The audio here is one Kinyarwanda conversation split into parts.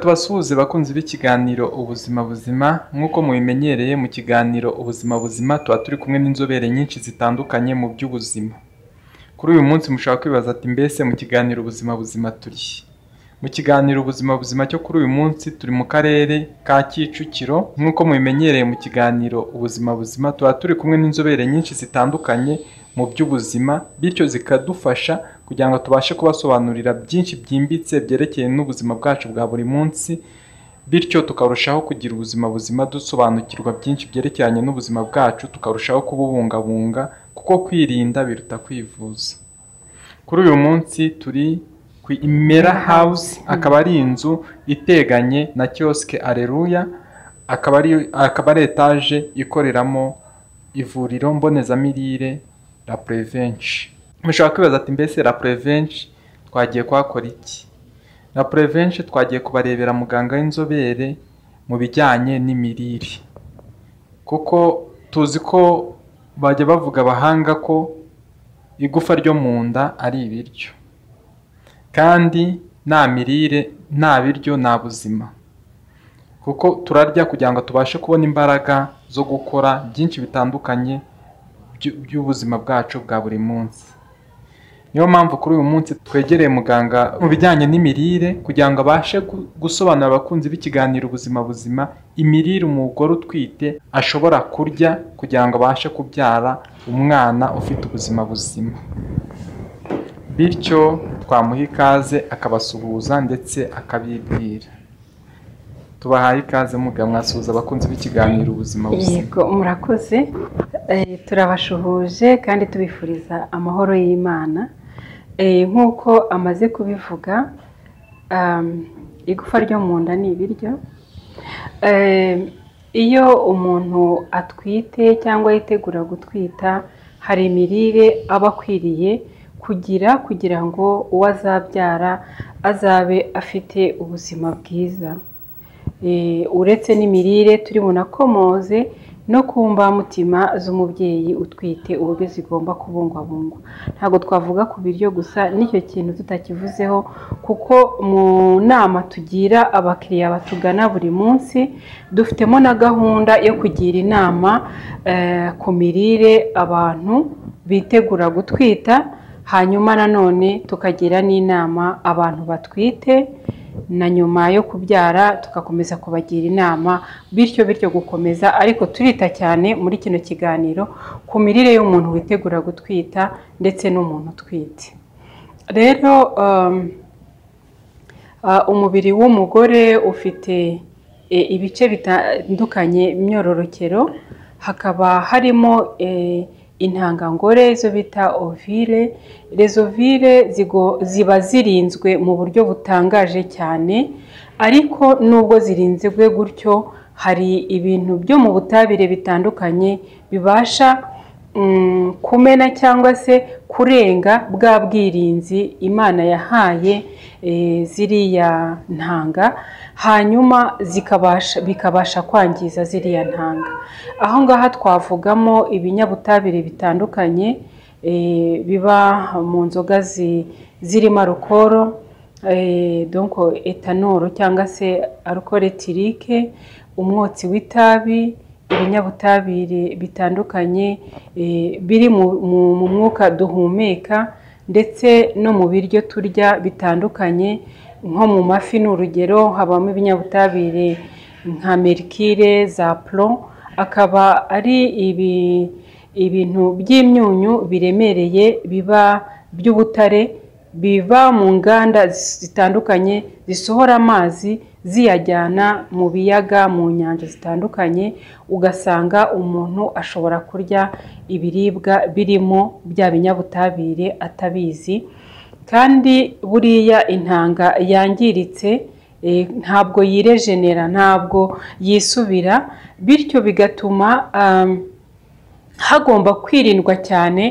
tubasuhuze bakunzi b'ikiganiro ubuzima buzima nk'uko mubimenyereye mu kiganiro ubuzima buzima tuba turi kumwe n'inzobere nyinshi zitandukanye mu by'ubuzima kuri uyu munsi mushobora kwibaza ati mbese mu kiganiro ubuzima buzima turi he?" mu kiganiro ubuzima buzima cyo kuri uyu munsi turi mu karere ka kicukiro nk'uko mubimenyereye mu kiganiro ubuzima buzima tuba turi kumwe n'inzobere nyinshi zitandukanye mu by'ubuzima bityo zikadufasha kugira ngo tubashe kubasobanurira byinshi byimbitse byerekeye n'ubuzima bwacu bwa buri munsi bityo tukarushaho kugira ubuzima buzima dusobanukirwa byinshi byerekeranye n'ubuzima bwacu tukarushaho kububungabunga kuko kwirinda biruta kwivuza kuri uyu munsi turi ku imera house akaba ari inzu iteganye na kiyosike areruya akaba ari akaba ari etaje ikoreramo ivuriro mbonezamirire la prevenche mushobora kwibaza ati mbese la prevenche twagiye kuhakora iki la prevenche twagiye kubarebera muganga w'inzobere mu bijyanye n'imirire kuko tuzi ko bajya bavuga abahanga ko igufa ryo mu nda ari ibiryo kandi nta mirire nta biryo nta buzima kuko turarya kugira ngo tubashe kubona imbaraga zo gukora byinshi bitandukanye by'u- by'ubuzima bwacu bwa buri munsi niyo mpamvu kuri uyu munsi twegereye muganga mu bijyanye n'imirire kugira ngo abashe gu- gusobanurira abakunzi b'ikiganiro ubuzima buzima imirire umugore utwite ashobora kurya kugira ngo abashe kubyara umwana ufite ubuzima buzima bityo twamuha ikaze akabasuhuza ndetse akabibwira tubahaye ikaze muga mwasuhuza abakunzi b'ikiganiro ubuzima buzima yego murakoze Eh, turabashuhuje kandi tubifuriza amahoro y'imana Eh, nk'uko amaze kubivuga um, igufa ryo mu nda ni ibiryo Eh, iyo umuntu atwite cyangwa yitegura gutwita hari imirire aba akwiriye kugira kugira ngo uwo azabyara azabe afite ubuzima bwiza Eh, uretse n'imirire turi bunakomoze no ku mbamutima z'umubyeyi utwite uburyo zigomba kubungwabungwa ntabwo twavuga ku biryo gusa n'icyo kintu tutakivuzeho kuko mu nama tugira abakiriya batugana buri munsi dufitemo na gahunda yo kugira inama eh, ku mirire abantu bitegura gutwita hanyuma nanone tukagira n'inama abantu batwite na nyuma yo kubyara tugakomeza kubagira inama bityo bityo gukomeza ariko turita cyane muri kino kiganiro ku mirire y'umuntu witegura gutwita ndetse n'umuntu utwite rero um, ah, umubiri w'umugore ufite eh, ibice bitandukanye myororokero hakaba harimo eh, intangangore izo bita ovile rezo vile zigo- ziba zirinzwe mu buryo butangaje cyane ariko nubwo zirinzwe gutyo hari ibintu byo mu butabire bitandukanye bibasha mm, kumena cyangwa se kurenga bwa bwirinzi imana yahaye eh, ziriya ntanga hanyuma zikabasha bikabasha kwangiza ziriya ntanga aho ngaha twavugamo ibinyabutabire bitandukanye eh, biba mu nzoga zi- zirimo arukoro eh, donc etanoro cyangwa se alcool etirike umwotsi w'itabi ibinyabutabire bitandukanye eh, biri mu- mu mu mwuka duhumeka ndetse no mu biryo turya bitandukanye nko mu mafi ni urugero habamo ibinyabutabire nka merikire za puro akaba ari ibi ibintu by'imyunyu biremereye biba by'ubutare biva mu nganda zitandukanye zisohora amazi ziyajyana mu biyaga mu nyanja zitandukanye ugasanga umuntu ashobora kurya ibiribwa birimo bya binyabutabire atabizi kandi buriya intanga yangiritse eh, ntabwo yirejenera ntabwo yisubira bityo bigatuma um, hagomba kwirindwa cyane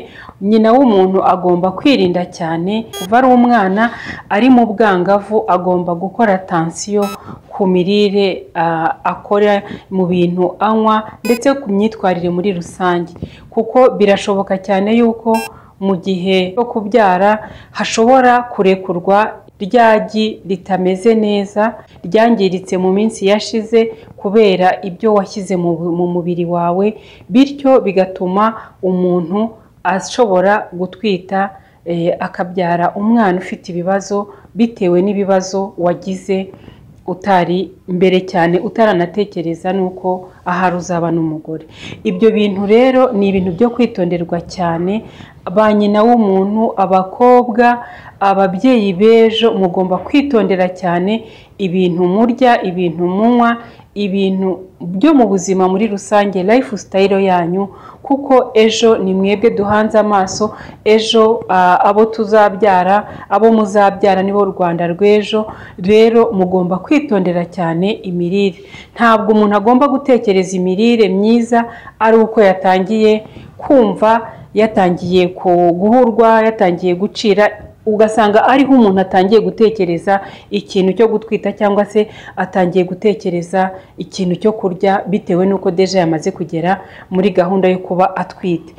nyina w'umuntu agomba kwirinda cyane kuva ari umwana ari mu bwangavu agomba gukora tansiyo ku mirire ah, akora mu bintu anywa ndetse ku myitwarire muri rusange kuko birashoboka cyane yuko mu gihe cyo kubyara hashobora kurekurwa ryagi ritameze neza ryangiritse mu minsi yashize kubera ibyo washyize mu mubiri wawe bityo bigatuma umuntu ashobora gutwita akabyara umwana ufite ibibazo bitewe n'ibibazo wagize utari mbere cyane utaranatekereza nuko ahari uzaba n'umugore ibyo bintu rero ni ibintu byo kwitonderwa cyane ba nyina w'umuntu abakobwa ababyeyi b'ejo mugomba kwitondera cyane ibintu murya ibintu munywa ibintu byo mu buzima muri rusange life sitayiro yanyu kuko ejo ni mwebwe duhanze amaso ejo abo tuzabyara abo muzabyara nibo rwanda rw'ejo rero mugomba kwitondera cyane imirire ntabwo umuntu agomba gutekereza imirire myiza ari uko yatangiye kumva yatangiye guhurwa yatangiye gucira ugasanga ariho umuntu atangiye gutekereza ikintu cyo gutwita cyangwa se atangiye gutekereza ikintu cyo kurya bitewe n'uko deje yamaze kugera muri gahunda yo kuba atwite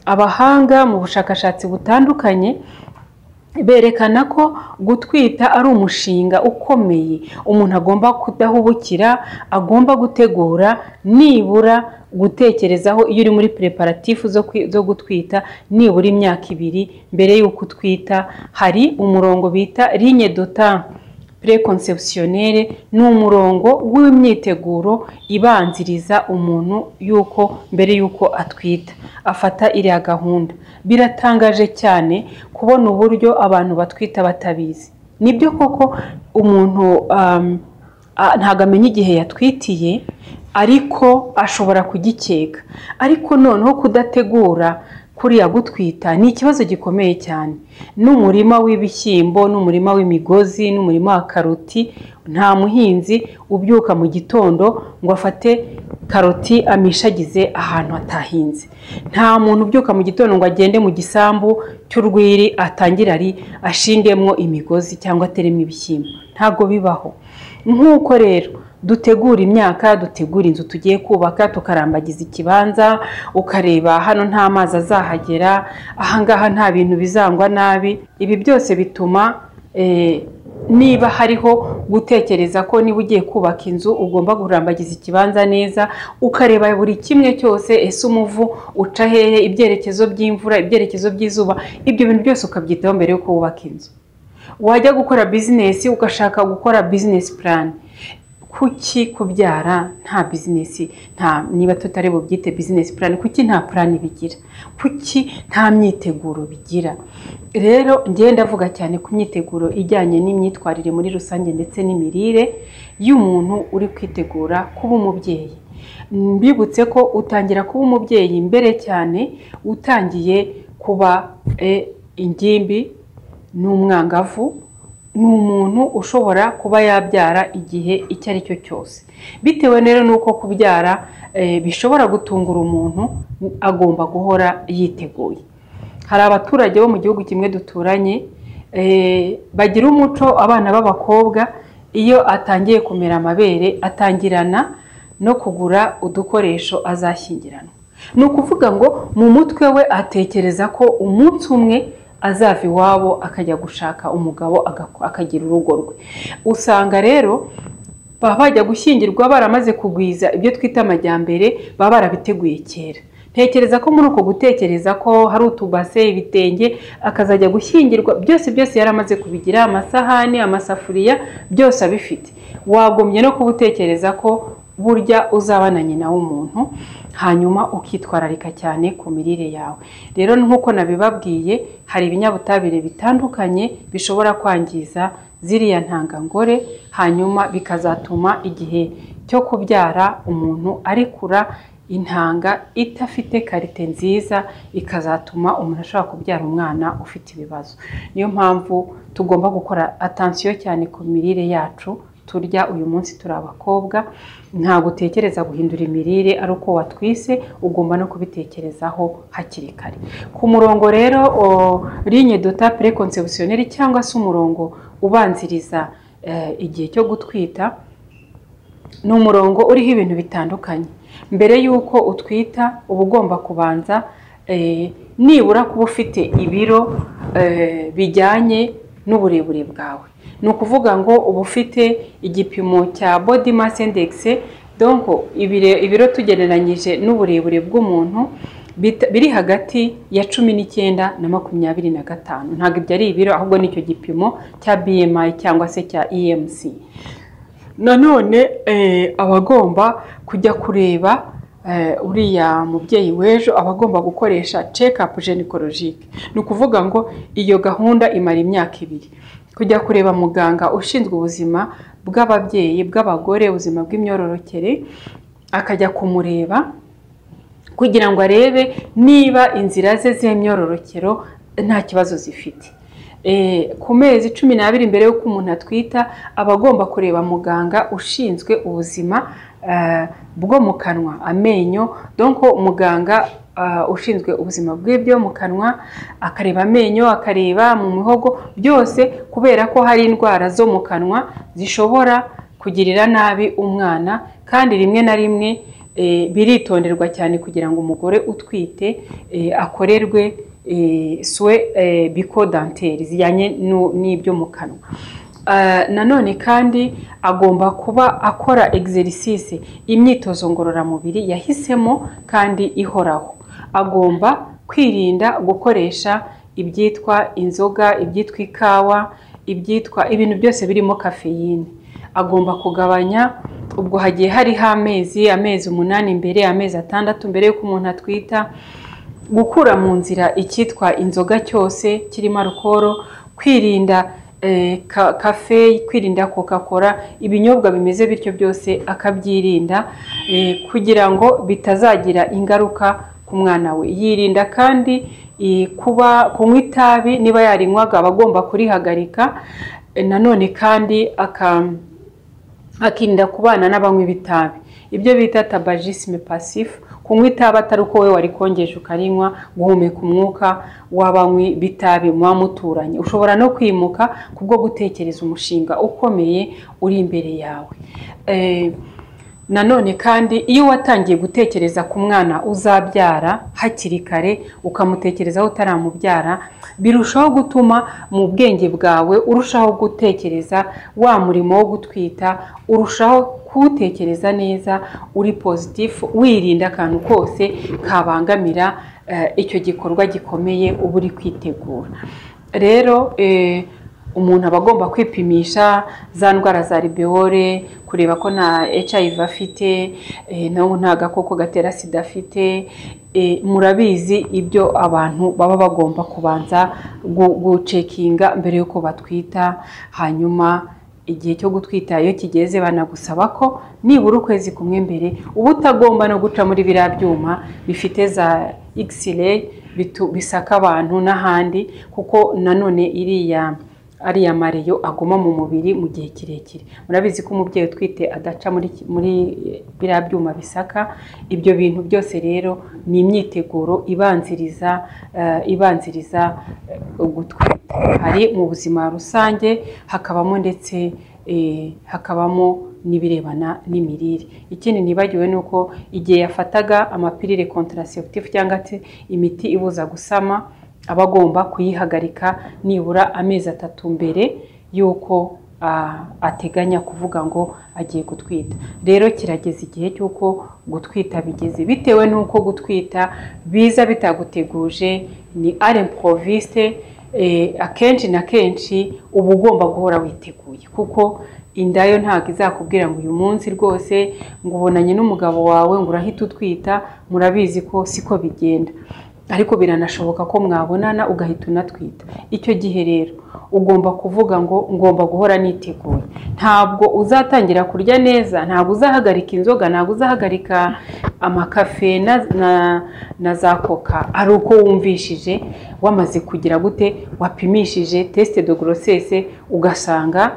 abahanga mu bushakashatsi butandukanye berekana ko gutwita ari umushinga ukomeye umuntu agomba kudahubukira agomba gutegura nibura gutekerezaho iyo uri muri preparatifu zo gutwita nibura imyaka ibiri mbere y'uko utwita hari umurongo bita linye dota preconceptionnelle ni umurongo w'imyiteguro ibanziriza umuntu yuko mbere y'uko atwita afata iriya gahunda biratangaje cyane kubona uburyo abantu batwita batabizi nibyo koko umuntu ntabwo amenya igihe yatwitiye ariko ashobora kugikeka ariko noneho kudategura kuriya gutwita ni ikibazo gikomeye cyane n'umurima w'ibishyimbo n'umurima w'imigozi n'umurima wa karoti nta muhinzi ubyuka mu gitondo ngo afate karoti amishagize ahantu hatahinze nta muntu ubyuka mu gitondo ngo agende mu gisambu cy'urwiri atangire ari ashingemo imigozi cyangwa ateremo ibishyimbo ntabwo bibaho nk'uko rero dutegura imyaka dutegura inzu tugiye kubaka tukarambagiza ikibanza ukareba hano nta mazi azahagera ahangaha nta bintu bizangwa nabi ibi byose bituma niba hariho gutekereza ko niba ugiye kubaka inzu ugomba kurambagiza ikibanza neza ukareba buri kimwe cyose ese umuvu uca hehe ibyerekezo by'imvura ibyerekezo by'izuba ibyo bintu byose ukabyitaho mbere yo kubaka inzu wajya gukora bizinesi ugashaka gukora bizinesi purani kuki kubyara nta bizinesi nta niba tutari bubyite bizinesi purani kuki nta purani bigira kuki nta myiteguro bigira rero ngenda ndavuga cyane ku myiteguro ijyanye n'imyitwarire muri rusange ndetse n'imirire y'umuntu uri kwitegura kuba umubyeyi mbibutse ko utangira kuba umubyeyi mbere cyane utangiye kuba ingimbi n'umwangavu ni umuntu ushobora kuba yabyara igihe icyo ari cyo cyose bitewe rero n'uko kubyara bishobora gutungura umuntu agomba guhora yiteguye hari abaturage bo mu gihugu kimwe duturanye bagira umuco abana b'abakobwa iyo atangiye kumera amabere atangirana no kugura udukoresho azashyingiranwa ni ukuvuga ngo mu mutwe we atekereza ko umunsi umwe azava iwabo akajya gushaka umugabo akagira urugo rwe usanga rero baba bajya gushyingirwa baramaze kugwiza ibyo twita amajyambere baba barabiteguye kera ntekereza ko muri uko gutekereza ko hari utubase ibitenge akazajya gushyingirwa byose byose yari amaze kubigira amasahani amasafuriya byose abifite wagombye no kubutekereza ko burya uzaba na nyina w'umuntu hanyuma ukitwararika cyane ku mirire yawe rero nk'uko nabibabwiye hari ibinyabutabire bitandukanye bishobora kwangiza ziriya ntangangore hanyuma bikazatuma igihe cyo kubyara umuntu arekura intanga idafite karite nziza ikazatuma umuntu ashobora kubyara umwana ufite ibibazo niyo mpamvu tugomba gukora atansiyo cyane ku mirire yacu turya uyu munsi turi abakobwa ntabwo utekereza guhindura imirire ari uko watwise ugomba no kubitekerezaho hakiri kare ku murongo rero linye dota preconceptionnelle cyangwa se umurongo ubanziriza igihe cyo gutwita ni umurongo uriho ibintu bitandukanye mbere y'uko utwita uba ugomba kubanza nibura kuba ufite ibiro bijyanye n'uburebure bwawe ni ukuvuga ngo uba ufite igipimo cya body mass index donc ibiro tugereranyije n'uburebure bw'umuntu biri hagati ya cumi n'icyenda na makumyabiri na gatanu ntabwo ibyo ari ibiro ahubwo nicyo gipimo cya BMI cyangwa se cya EMC nanone abagomba kujya kureba uriya mubyeyi w'ejo aba agomba gukoresha cekapu jenikorojike ni ukuvuga ngo iyo gahunda imara imyaka ibiri kujya kureba muganga ushinzwe ubuzima bw'ababyeyi bw'abagore ubuzima bw'imyororokere akajya kumureba kugira ngo arebe niba inzira ze z'imyororokero nta kibazo zifite ku mezi cumi n'abiri mbere y'uko umuntu atwita aba agomba kureba muganga ushinzwe ubuzima bwo mu kanwa amenyo donko muganga ushinzwe ubuzima bw'ibyo mu kanwa akareba amenyo akareba mu mihogo byose kubera ko hari indwara zo mu kanwa zishobora kugirira nabi umwana kandi rimwe na rimwe biritonderwa cyane kugira ngo umugore utwite akorerwe suwe biko danteri zijyanye n'ibyo mu kanwa nanone kandi agomba kuba akora egiserisise imyitozo ngororamubiri yahisemo kandi ihoraho agomba kwirinda gukoresha ibyitwa inzoga ibyitwa ikawa ibyitwa ibintu byose birimo kafeyine agomba kugabanya ubwo hagiye hariho amezi amezi umunani mbere amezi atandatu mbere y'uko umuntu atwita gukura mu nzira icyitwa inzoga cyose kirimo arukoro kwirinda kafe kwirinda kokakora ibinyobwa bimeze bityo byose akabyirinda kugira ngo bitazagira ingaruka ku mwana we yirinda kandi kuba kunywa itabi niba yarinywaga aba agomba kurihagarika nanone kandi akirinda kubana n'abanywi b'itabi ibyo bita tabajisime pasifu kunywa itabi atari uko we wari kongeje ukarinywa guhumeka umwuka w'abanywi b'itabi muba muturanye ushobora no kwimuka kubwo gutekereza umushinga ukomeye uri imbere yawe nanone kandi iyo watangiye gutekereza ku mwana uzabyara hakiri kare ukamutekerezaho utaramubyara birushaho gutuma mu bwenge bwawe urushaho gutekereza wa murimo wo gutwita urushaho kuwutekereza neza uri pozitifu wirinda akantu kose kabangamira icyo gikorwa gikomeye uba uri kwitegura rero umuntu aba agomba kwipimisha za ndwara za ribewore kureba ko nta HIV afite nawe nta gakoko gatera sida afite murabizi ibyo abantu baba bagomba kubanza gucekinga mbere y'uko batwita hanyuma igihe cyo gutwita iyo kigeze banagusaba ko nibura ukwezi kumwe mbere uba utagomba no guca muri biriya byuma bifite za x-ray bisaka abantu n'ahandi kuko nanone iriya ariya mareyo aguma mu mubiri mu gihe kirekire murabizi ko umubyeyi utwite adaca muri biriya byuma bisaka ibyo bintu byose rero ni imyiteguro ibanziriza ibanziriza gutwita hari mu buzima rusange hakabamo ndetse hakabamo n'ibirebana n'imirire ikindi nibagiwe ni uko igihe yafataga amapirire kontaraseptifu cyangwa se imiti ibuza gusama aba agomba kuyihagarika nibura amezi atatu mbere y'uko ateganya kuvuga ngo agiye gutwita rero kirageze igihe cy'uko gutwita bigeze bitewe n'uko gutwita biza bitaguteguje ni aremporoviste akenshi na kenshi uba ugomba guhora witeguye kuko inda yo ntabwo izakubwira ngo uyu munsi rwose ngo ubonanye n'umugabo wawe ngo urahita utwita murabizi ko siko bigenda ariko biranashoboka ko mwabonana ugahita unatwita icyo gihe rero ugomba kuvuga ngo ngomba guhora niteguye ntabwo uzatangira kurya neza ntabwo uzahagarika inzoga ntabwo uzahagarika amakafe na za koka ari uko wumvishije wamaze kugira gute wapimishije tesite de gorosese ugasanga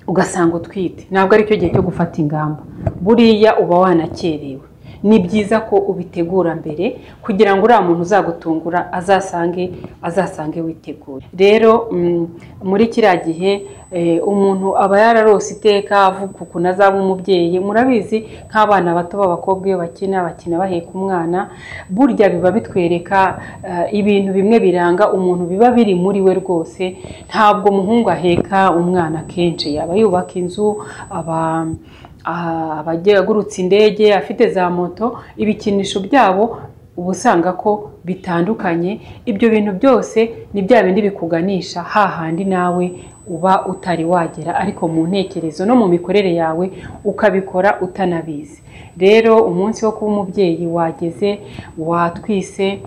ugasanga utwite ntabwo aricyo gihe cyo gufata ingamba buriya uba wanakerewe ni byiza ko ubitegura mbere kugira ngo uriya muntu uzagutungura azasange azasange witeguye rero mm, muri kiriya gihe eh, umuntu aba yararose iteka avuga ukuntu azaba umubyeyi murabizi nk'abana bato b'abakobwa iyo bakina bakina baheka umwana burya biba bitwereka eh, ibintu bimwe biranga umuntu biba biri muri we rwose ntabwo umuhungu aheka umwana kenshi yaba yubaka inzu aba aba agurutse indege afite za moto ibikinisho byabo uba usanga ko bitandukanye ibyo bintu byose ni bya bindi bikuganisha hahandi nawe uba utari wagera ariko mu ntekerezo no mu mikorere yawe ukabikora utanabizi rero umunsi wo kuba umubyeyi wageze watwise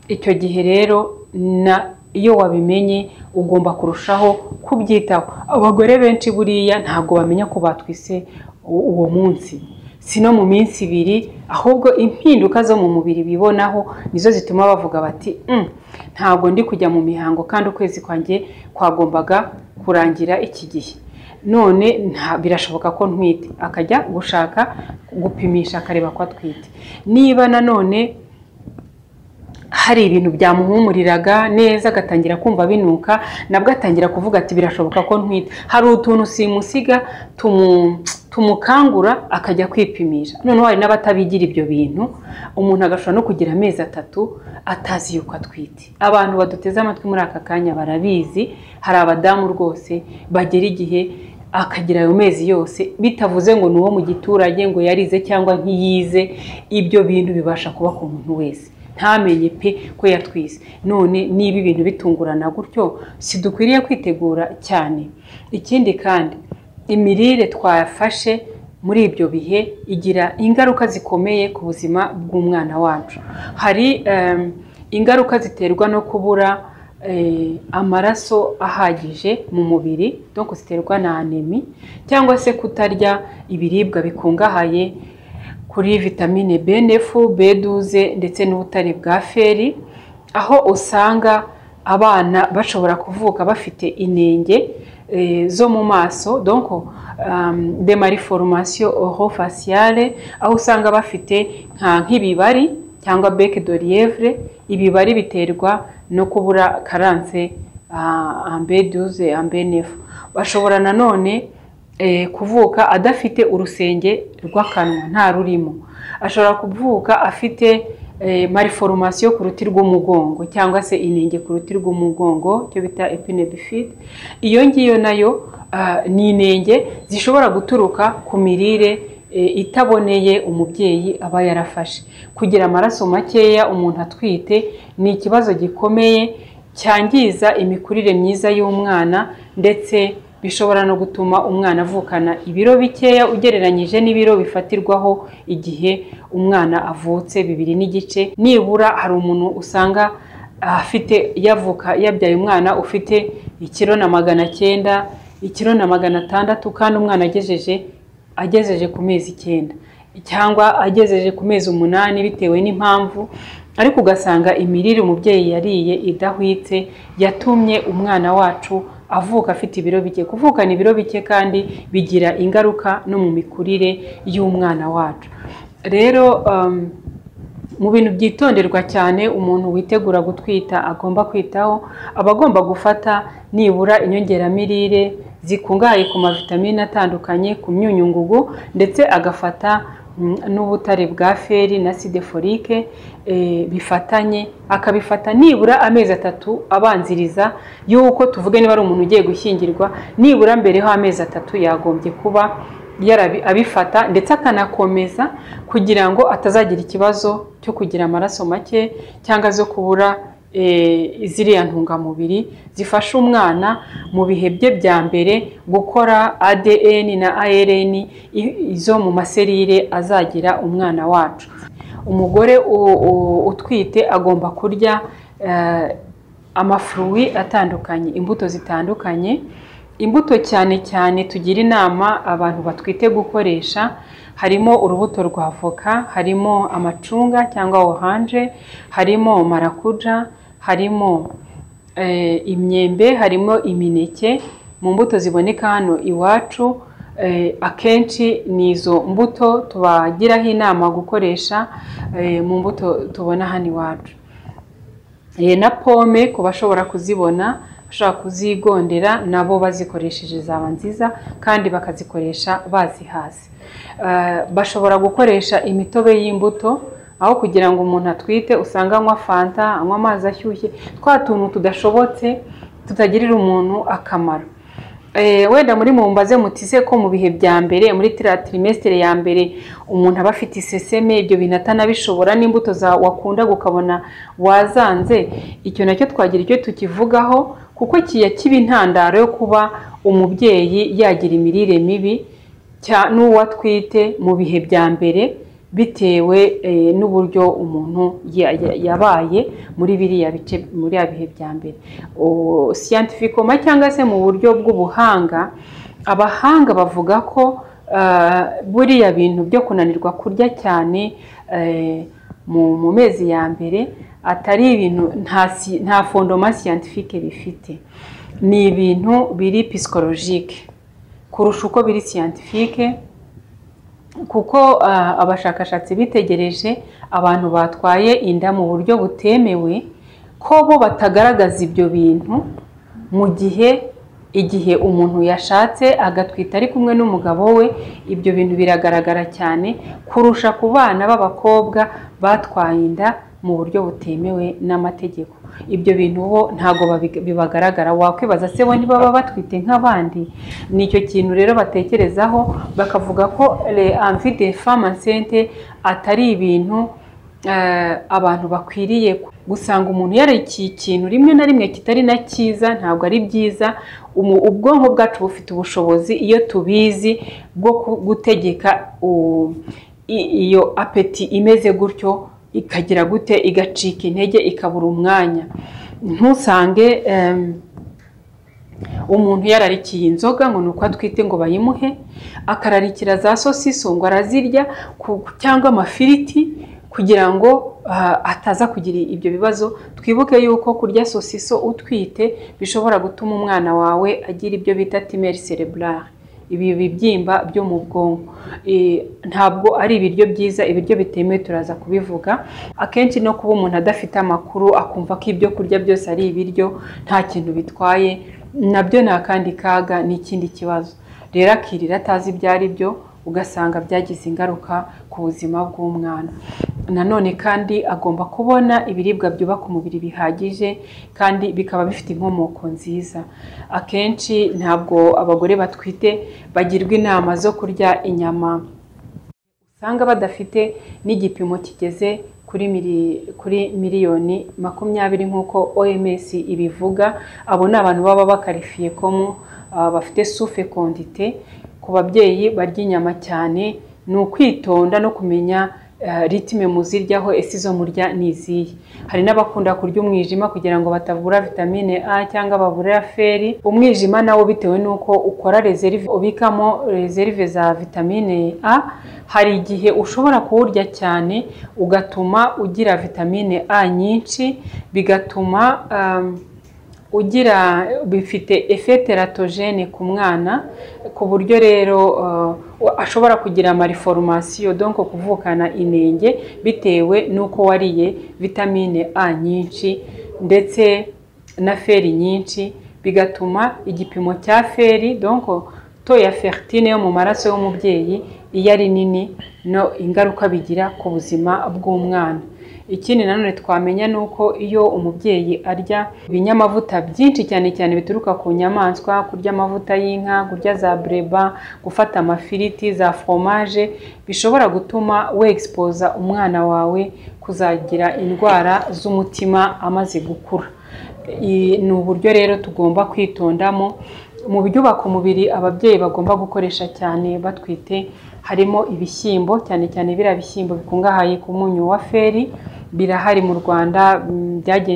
icyo gihe rero na iyo wabimenye ugomba kurushaho kubyitaho abagore benshi buriya ntabwo bamenya ko batwise uwo munsi si no mu minsi ibiri ahubwo impinduka zo mu mubiri bibonaho nizo zituma bavuga bati "Mm, ntabwo ndi kujya mu mihango kandi ukwezi kwanjye kwagombaga kurangira iki gihe none nta- birashoboka ko ntwite akajya gushaka gupimisha akareba ko atwite niba nanone hari ibintu byamuhumuriraga neza agatangira kumva binuka nabwo atangira kuvuga ati birashoboka ko ntwite hari utuntu simusiga tumu- tumukangura akajya kwipimisha noneho hari n'abatabigira ibyo bintu umuntu agashobora no kugira amezi atatu atazi yuko atwite abantu baduteze amatwi muri aka kanya barabizi hari abadamu rwose bagera igihe akagira ayo mezi yose bitavuze ngo ni uwo mu giturage ngo yarize cyangwa ntiyize ibyo bintu bibasha kuba ku muntu wese ntamenye pe ko yatwise none niba ibintu bitungurana gutyo si dukwiriye kwitegura cyane ikindi kandi imirire twafashe muri ibyo bihe igira ingaruka zikomeye ku buzima bw'umwana wacu hari em, ingaruka ziterwa no kubura eh, amaraso ahagije mu mubiri donc ziterwa na anemi cyangwa se kutarya ibiribwa bikungahaye kuri vitamine B9, B12 ndetse n'ubutare bwa feri aho usanga abana bashobora kuvuka bafite inenge eh, zo mu maso donc um, de malformation orofaciale aho usanga bafite nka nk'ibibari cyangwa bec de lièvre ibibari biterwa no kubura karanse ah, en B12 en B9 bashobora nanone eh, kuvuka adafite urusenge rw'akanwa nta rurimo ashobora kuvuka afite eh, malformation ku ruti rw'umugongo cyangwa se inenge ku ruti rw'umugongo cyo bita epine bifide iyo ngiyo nayo ah, ni inenge zishobora guturuka ku mirire eh, itaboneye umubyeyi aba yarafashe kugira amaraso makeya umuntu atwite ni ikibazo gikomeye cyangiza imikurire myiza y'umwana ndetse bishobora no gutuma umwana avukana ibiro bikeya ugereranyije n'ibiro bifatirwaho igihe umwana avutse bibiri n'igice nibura hari umuntu usanga afite yavuka yabyaye umwana ufite ikiro na magana cyenda ikiro na magana atandatu kandi umwana agejeje agejeje ku mezi icyenda cyangwa agejeje ku mezi umunani bitewe n'impamvu ariko ugasanga imirire umubyeyi yariye idahwitse yatumye umwana wacu avuka afite ibiro bike kuvukana ibiro bike kandi bigira ingaruka no mu mikurire y'umwana wacu rero um, mu bintu byitonderwa cyane umuntu witegura gutwita agomba kwitaho aba agomba gufata nibura inyongeramirire zikungahaye ku mavitamine atandukanye ku myunyungugu ndetse agafata mm, n'ubutare bwa feri na side forike eh, bifatanye akabifata nibura amezi atatu abanziriza y'uko tuvuge niba ari umuntu ugiye gushyingirwa nibura mbereho amezi atatu yagombye kuba yarabi- abifata ndetse akanakomeza kugira ngo atazagira ikibazo cyo kugira amaraso make cyangwa zo kubura eh, ziriya ntungamubiri zifasha umwana mu bihe bye bya mbere gukora ADN na ARN i- izo mu maserire azagira umwana wacu umugore u- u- utwite agomba kurya eh, amafuruwi atandukanye imbuto zitandukanye imbuto cyane cyane tugira inama abantu batwite gukoresha harimo urubuto rwa avoka harimo amacunga cyangwa oranje harimo marakuja harimo eh, imyembe harimo imineke mu mbuto ziboneka hano iwacu akenshi ni izo mbuto tubagiraho inama gukoresha mu mbuto tubona hano iwacu na pome ku bashobora kuzibona bashobora kuzigondera nabo bazikoresheje zaba nziza kandi bakazikoresha bazihaze bashobora gukoresha imitobe y'imbuto aho kugira ngo umuntu atwite usanga anywa fanta anywa amazi ashyushye twa tuntu tudashobotse tutagirira umuntu akamaro wenda muri mumbaze mutise ko mu bihe bya mbere muri tirimesitire ya mbere umuntu aba afite iseseme ibyo bintu atanabishobora n'imbuto wakunda ukabona wazanze icyo nacyo twagira icyo tukivugaho kuko kiya kiba intandaro yo kuba umubyeyi yagira imirire mibi n'uwo atwite mu bihe bya mbere bitewe n'uburyo umuntu yabaye muri biriya bice muri bihe bya mbere siyantifikoma cyangwa se mu buryo bw'ubuhanga abahanga bavuga ko buriya bintu byo kunanirwa kurya cyane mu mezi ya mbere atari ibintu nta fondoma siyantifike bifite ni ibintu biri pisikolojike kurusha uko biri siyantifike kuko abashakashatsi bitegereje abantu batwaye inda mu buryo butemewe ko bo batagaragaza ibyo bintu mu gihe igihe umuntu yashatse agatwita ari kumwe n'umugabo we ibyo bintu biragaragara cyane kurusha ku bana b'abakobwa batwaye inda mu buryo butemewe n'amategeko ibyo bintu bo ntabwo bibagaragara wakwibaza se bo ntibaba batwite nk'abandi ni icyo kintu rero batekerezaho bakavuga ko re amvide famasente atari ibintu abantu bakwiriye gusanga umuntu yareki ikintu rimwe na rimwe kitari na cyiza ntabwo ari byiza ubwonko bwacu bufite ubushobozi iyo tubizi bwo gutegeka iyo apeti imeze gutyo ikagira gute igacika intege ikabura umwanya ntusange umuntu yararikiye inzoga ngo ni uko atwite ngo bayimuhe akararikira za sosiso ngo arazirya cyangwa amafiriti kugira ngo ataza kugira ibyo bibazo twibuke yuko kurya sosiso utwite bishobora gutuma umwana wawe agira ibyo bita timeri cerebrale ibi bibyimba byo mu bwonko ntabwo ari ibiryo byiza ibiryo bitemewe turaza kubivuga akenshi no kuba umuntu adafite amakuru akumva ko ibyo kurya byose ari ibiryo nta kintu bitwaye nabyo ni akandi kaga ni ikindi kibazo rero akirira atazi ibyo ari byo ugasanga byagize ingaruka ku buzima bw'umwana nanone kandi agomba kubona ibiribwa byubaka umubiri bihagije kandi bikaba bifite inkomoko nziza akenshi ntabwo abagore batwite bagirwa inama zo kurya inyama usanga badafite n'igipimo kigeze kuri miliyoni makumyabiri nk'uko oms ibivuga abo ni abantu baba bakarifiye komu bafite sufe kondite ku babyeyi barya inyama cyane ni ukwitonda no kumenya ritime muziryaho ese izo murya ni izihe hari n'abakunda kurya umwijima kugira ngo batabura vitamine a cyangwa babura feri umwijima nawo bitewe n'uko ukora rezerive ubikamo rezerive za vitamine a hari igihe ushobora kuwurya cyane ugatuma ugira vitamine a nyinshi bigatuma ugira bifite efeteratogene ku mwana ku buryo rero ashobora kugira amariforomasiyo donko kuvukana inenge bitewe n'uko wariye vitamine a nyinshi ndetse na feri nyinshi bigatuma igipimo cya feri donko to ya feritine yo mu maraso y'umubyeyi iyo ari nini no ingaruka bigira ku buzima bw'umwana ikindi nanone twamenya ni uko iyo umubyeyi arya ibinyamavuta byinshi cyane cyane bituruka ku nyamaswa kurya amavuta y'inka kurya za bureba gufata amafiriti za foromaje bishobora gutuma wegisipoza umwana wawe kuzagira indwara z'umutima amaze gukura ni uburyo rero tugomba kwitondamo mu byubaka umubiri ababyeyi bagomba gukoresha cyane batwite harimo ibishyimbo cyane cyane biriya bishyimbo bikungahaye ku munyu wa feri birahari mu rwanda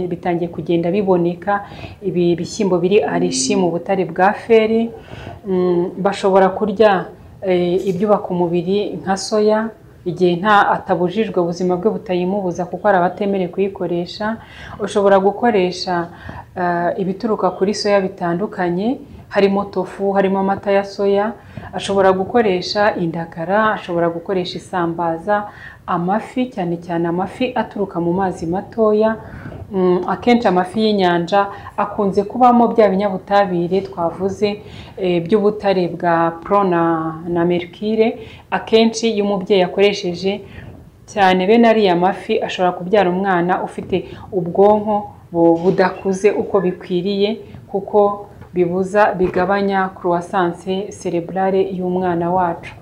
bitangiye kugenda biboneka ibi bishyimbo biri arishi mu butare bwa feri bashobora kurya ibyubaka umubiri nka soya igihe nta atabujijwe ubuzima bwe butayimubuza kuko hari abatemerewe kuyikoresha ushobora gukoresha ibituruka kuri soya bitandukanye harimo tofu harimo amata ya soya ashobora gukoresha indagara ashobora gukoresha isambaza amafi cyane cyane amafi aturuka mu mazi matoya Mm, akenshi amafi y'inyanja akunze kubamo bya binyabutabire twavuze eh, by'ubutare bwa pro na na mercure akenshi iyo umubyeyi akoresheje cyane bene ariya mafi ashobora kubyara umwana ufite ubwonko bu- budakuze uko bikwiriye kuko bibuza bigabanya croissance cerebrale y'umwana wacu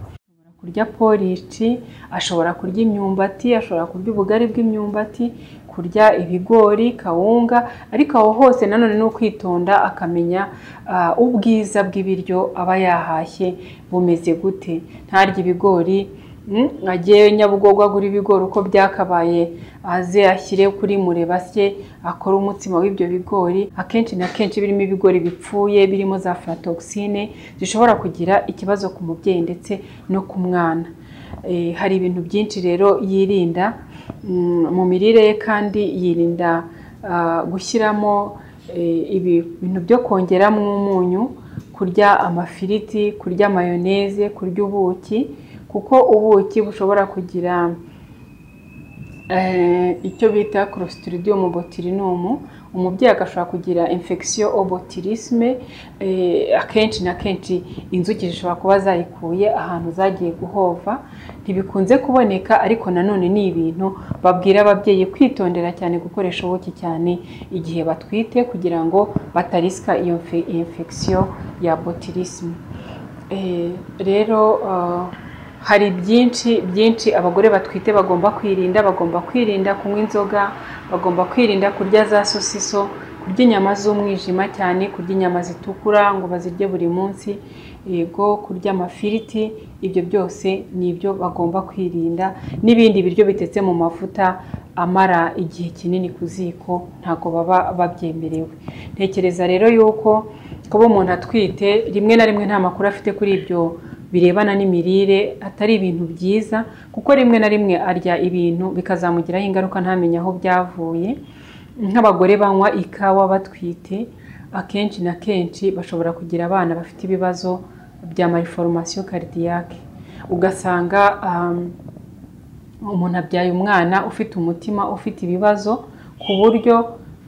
kurya porici ashobora kurya imyumbati ashobora kurya ubugari bw'imyumbati kurya ibigori kawunga ariko aho hose nanone ni ukwitonda akamenya ah, ubwiza bw'ibiryo aba yahashye bumeze gute ntarya ibigori mm, ajye nyabugogo agura ibigori uko byakabaye aze ashyire kuri murebasye akore umutsima w'ibyo bigori akenshi na kenshi birimo ibigori bipfuye birimo za afuratogisine zishobora kugira ikibazo ku mubyeyi ndetse no ku mwana Eh, hari ibintu byinshi rero yirinda Mm, mu mirire ye kandi yirinda ah, gushyiramo eh, ibi bintu byo kongeramo umunyu kurya amafiriti kurya mayoneze kurya ubuki kuko ubuki bushobora kugira eh, icyo bita clostridium botulinum umubyeyi agashobora kugira infection au botulisme eh, akenshi na kenshi inzuki zishobora kuba zarikuye ahantu zagiye guhova ntibikunze kuboneka ariko nanone ni ibintu babwira ababyeyi kwitondera cyane gukoresha ubuki cyane igihe batwite kugira ngo batarisika iyo mfe- infection ya botulisme Eh, rero ah, hari byinshi byinshi abagore batwite bagomba kwirinda bagomba kwirinda kunywa inzoga bagomba kwirinda kurya za sosiso kurya inyama z'umwijima cyane kurya inyama zitukura ngo bazirye buri munsi yego kurya amafiriti ibyo byose ni ibyo bagomba kwirinda n'ibindi biryo bitetse mu mavuta amara igihe kinini ku ziko ntabwo baba babyemerewe ntekereza rero yuko kuba umuntu atwite rimwe na rimwe nta makuru afite kuri ibyo birebana n'imirire atari ibintu byiza kuko rimwe na rimwe arya ibintu bikazamugiraho ingaruka ntamenye aho byavuye nk'abagore banywa ikawa batwite akenshi na kenshi bashobora kugira abana bafite ibibazo bya malformation cardiaque ugasanga um, umuntu abyaye umwana ufite umutima ufite ibibazo ku buryo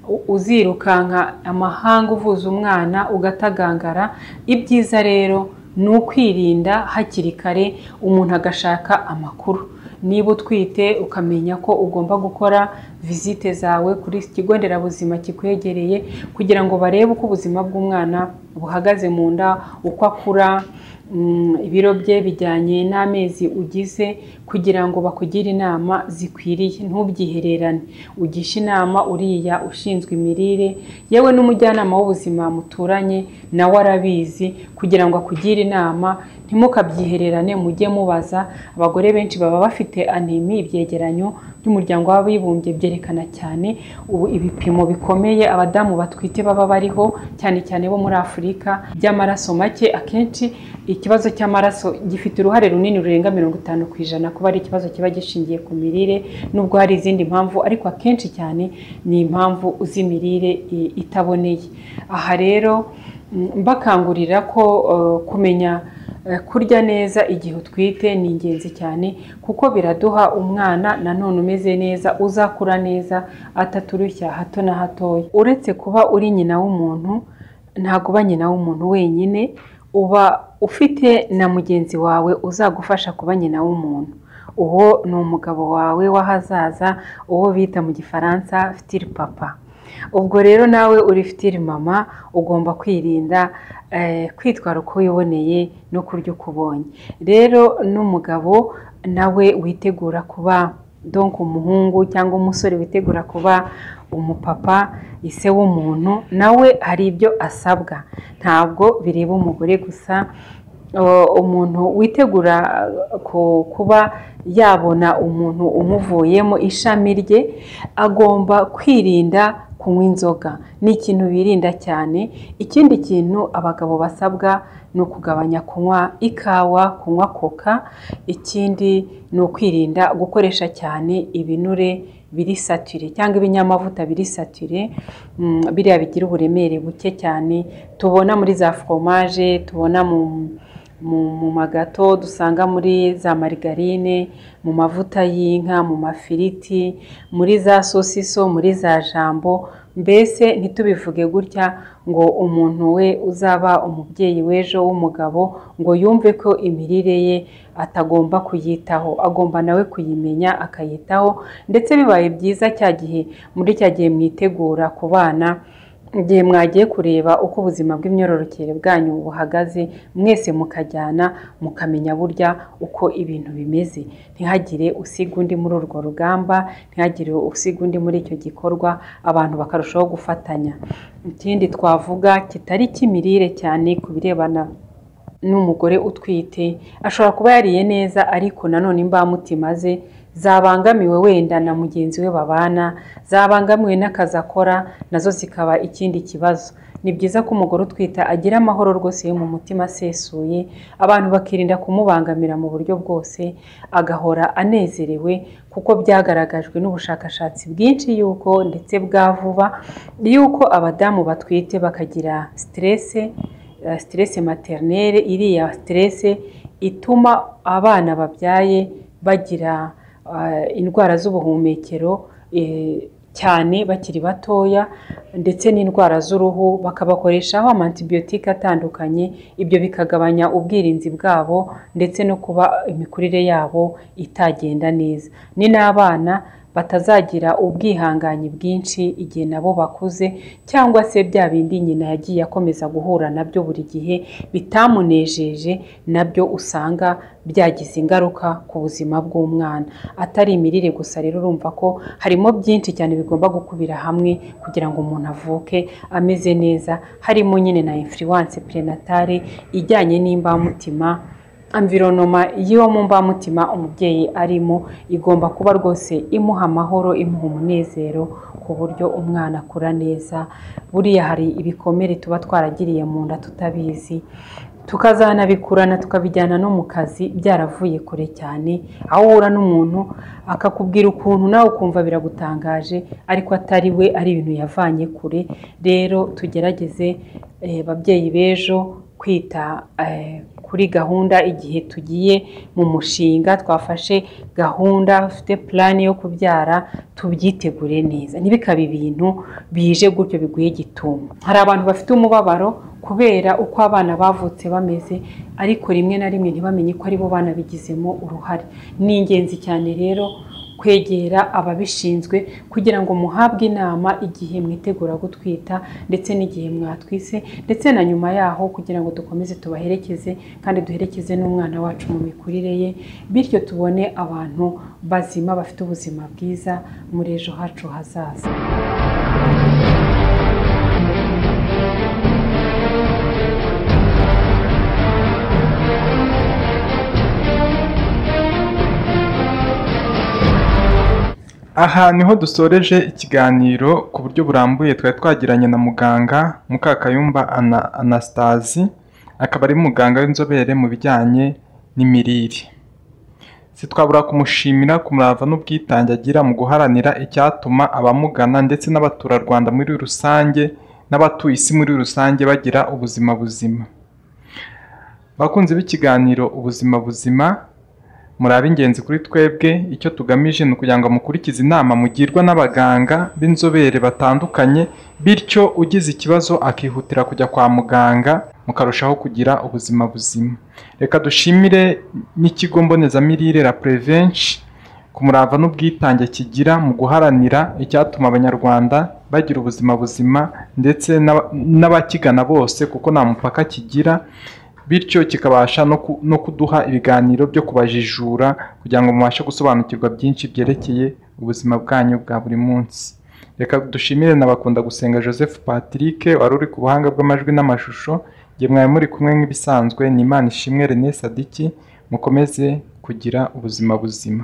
u- uzirukanka amahanga uvuza umwana ugatagangara ibyiza rero ni ukwirinda hakiri kare umuntu agashaka amakuru niba utwite ukamenya ko ugomba gukora visite zawe kuri iki kigo nderabuzima kikwegereye kugira ngo barebe uko ubuzima bw'umwana buhagaze mu nda uko akura mm, ibiro bye bijyanye n'amezi ugize kugira ngo bakugire inama zikwiriye ntubyihererane ugishe inama uriya ushinzwe imirire yewe n'umujyanama w'ubuzima muturanye nawe arabizi kugira ngo akugire inama ntimukabyihererane mujye mubaza abagore benshi baba bafite anemi ibyegeranyo by'umuryango w'abibumbye byerekana cyane ubu ibipimo bikomeye abadamu batwite baba bariho cyane cyane bo muri afurika by'amaraso make akenshi ikibazo cy'amaraso gifite uruhare runini rurenga mirongo itanu ku ijana kuba ari ikibazo kiba gishingiye ku mirire nubwo hari izindi mpamvu ariko akenshi cyane ni impamvu z'imirire i- itaboneye aha rero mm, mbakangurira ko eh, kumenya Eh, kurya neza igihe utwite ni ingenzi cyane kuko biraduha umwana nanone umeze neza uzakura neza ataturushya hato na hatoya uretse kuba uri nyina w'umuntu ntabwo uba nyina w'umuntu wenyine uba ufite na mugenzi wawe uzagufasha kuba nyina w'umuntu uwo ni umugabo wawe w'ahazaza uwo bita mu gifaransa fitiri papa ubwo rero nawe uri fitiri mama ugomba kwirinda eh, kwitwara uko wiboneye no kurya uko ubonye rero n'umugabo nawe witegura kuba donk umuhungu cyangwa umusore witegura kuba umupapa ise w'umuntu nawe hari ibyo asabwa ntabwo bireba umugore gusa Uh, umuntu witegura uh, ku- kuba yabona umuntu umuvuyemo ishami rye agomba kwirinda kunywa inzoga ni ikintu birinda cyane ikindi kintu abagabo basabwa ni ukugabanya kunywa ikawa kunywa koka ikindi ni ukwirinda gukoresha cyane ibinure birisatire cyangwa ibinyamavuta birisatire biriya bigira uburemere buke cyane tubona muri za foromaje tubona mu magato dusanga muri za marigarine mu mavuta y'inka mu mafiriti muri za sosiso muri za jambo mbese ntitubivuge gutya ngo umuntu we uzaba umubyeyi w'ejo w'umugabo ngo yumve ko imirire ye atagomba kuyitaho agomba nawe kuyimenya akayitaho ndetse bibaye byiza cya gihe muri cya gihe mwitegura ku bana igihe mwagiye kureba uko ubuzima bw'imyororokere bwanyu buhagaze mwese mukajyana mukamenya burya uko ibintu bimeze ntihagire usiga undi muri urwo rugamba ntihagire usiga undi muri icyo gikorwa abantu bakarushaho gufatanya ikindi twavuga kitari cy'imirire cyane ku birebana n'umugore utwite ashobora kuba yariye neza ariko nanone imbamutima ze zabangamiwe wenda na mugenzi we babana zabangamiwe n'akazi akora nazo zikaba ikindi kibazo ni byiza ko umugore utwita agira amahoro rwose yo mu mutima asesuye abantu bakirinda kumubangamira mu buryo bwose agahora anezerewe kuko byagaragajwe n'ubushakashatsi bwinshi y'uko ndetse bwa vuba y'uko abadamu batwite bakagira siterese siterese materinere iriya siterese ituma abana babyaye bagira indwara z'ubuhumekero cyane bakiri batoya ndetse n'indwara z'uruhu bakabakoreshaho amantibiyotike atandukanye ibyo bikagabanya ubwirinzi bwabo ndetse no kuba imikurire yabo itagenda neza ni n'abana batazagira ubwihangange bwinshi igihe nabo bakuze cyangwa se bya bindi nyina yagiye akomeza guhura nabyo buri gihe bitamunejeje nabyo usanga byagize ingaruka ku buzima bw'umwana atari imirire gusa rero urumva ko harimo byinshi cyane bigomba gukubira hamwe kugira ngo umuntu avuke ameze neza harimo nyine na influence prenatale ijyanye n'imbamutima amvironoma y'iwo mu mbamutima umubyeyi arimo igomba kuba rwose imuha amahoro imuha umunezero ku buryo umwana akura neza buriya hari ibikomere tuba twaragiriye mu nda tutabizi tukazanabikurana tukabijyana no mu kazi byaravuye kure cyane aho uhura n'umuntu akakubwira ukuntu nawe ukumva biragutangaje ariko atari we ari ibintu yavanye kure rero tugerageze babyeyi b'ejo kwita kuri gahunda igihe tugiye mu mushinga twafashe gahunda ufite purani yo kubyara tubyitegure neza ntibikabe ibintu bije gutyo biguye gitumo hari abantu bafite umubabaro kubera uko abana bavutse bameze ariko rimwe na rimwe ntibamenye ko aribo bana bigizemo uruhare ni ingenzi cyane rero kwegera ababishinzwe kugira ngo muhabwe inama igihe mwitegura gutwita ndetse n'igihe mwatwise ndetse na nyuma yaho kugira ngo dukomeze tubaherekeze kandi duherekeze n'umwana wacu mu mikurire ye bityo tubone abantu bazima bafite ubuzima bwiza muri ejo hacu hazaza aha niho dusoreje ikiganiro ku buryo burambuye twari twagiranye na muganga mukakayumba anasitazi akaba ari muganga w'inzobere mu bijyanye n'imirire sitwabura kumushimira ku murava n'ubwitange agira mu guharanira icyatuma abamugana ndetse n'abaturarwanda muri rusange n'abatuye isi muri rusange bagira ubuzima buzima bakunzi b'ikiganiro ubuzima buzima muri ab'ingenzi kuri twebwe icyo tugamije ni ukugira ngo mukurikize inama mugirwa n'abaganga b'inzobere batandukanye bityo ugize ikibazo akihutira kujya kwa muganga mukarushaho kugira ubuzima buzima reka dushimire n'ikigo mbonezamirire la prevenshi ku murava n'ubwitange kigira mu guharanira icyatuma abanyarwanda bagira ubuzima buzima ndetse n'abakigana bose kuko nta mupaka kigira bityo kikabasha no kuduha ibiganiro byo kubajijura kugira ngo mubashe gusobanukirwa byinshi byerekeye ubuzima bwanyu bwa buri munsi reka dushimire n'abakunda gusenga joseph patrick wari uri ku buhanga bw'amajwi n'amashusho nge mwari muri kumwe nk'ibisanzwe ni imana ishimwe rene sadiki mukomeze kugira ubuzima buzima